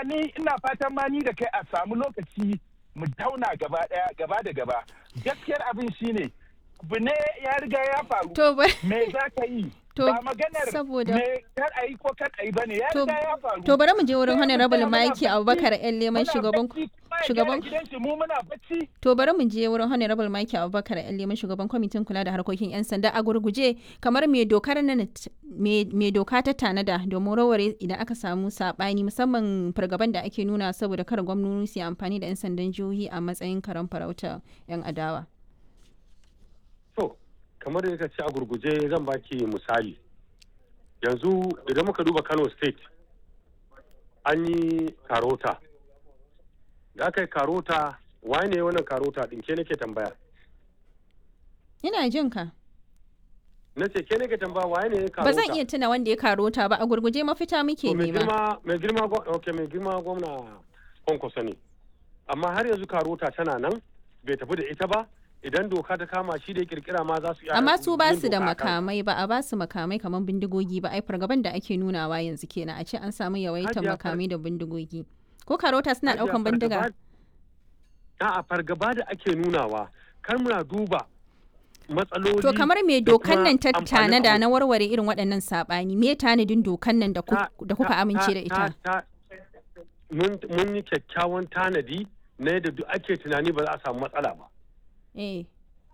ni ina fatan ma ni da kai a samu lokaci mu tauna gaba daya gaba da gaba gaskiyar abin shine abu ne ya riga ya faru To ba me za ka yi To, ba maganar saboda- me kar a yi ko kar a yi bane ya To- riga ya faru to bari mu je wurin Sai mu Honorable tsaya muna Mike bacci, Abubakar yan leman muna shugaban bacci, kuma ya shugaban gyara gidan shi mu muna bacci To bari mu je wurin Honorable Mike Abubakar yan leman shugaban kwamitin kula da harkokin 'yan sanda a gurguje kamar me dokar nan me me doka ta tanada domin raware idan aka samu sabani musamman fargaban da ake nuna saboda kar gwamnoni su yi amfani da 'yan sandan jihohi a matsayin karan farauta 'yan adawa. To, kamar da ka ce a gurguje zan baki misali. Yanzu idan muka duba Kano State, an yi karota. Da aka yi karota, waye ne wannan karota ɗin ke nake tambaya? Ina jin ka. Na ce ke nake tambaya waye ne karota? Ba zan iya tuna wanda ya karota ba a gurguje mafita muke To, mai nema. girma mai girma gwa- okay, mai girma gwamna kwankwaso ne amma har yanzu karota tana nan bai tafi da ita ba idan doka ta kama shi da ya kirkira ma za su iya Amma su ba yin su da doka a kan- makamai ba a ba su makamai kamar bindigogi ba ai fargaban da ake nunawa yanzu kenan a ce an samu yawaitar Hajiya far- makamai da bindigogi. Ko karota suna Hajiya, daukan bindiga? fargaba- A'a fargaba da ake nunawa kar muna duba matsaloli To kamar me da dokan kuma nan ta amfanin tanada abu. na warware irin waɗannan saɓani me tanadin dokan nan da ku- Ta- da kuka ta- amince da ta- ita? ta- mun mun yi kyakkyawan tanadi na yadda duk ake tunani ba za a samu matsala ba Eh.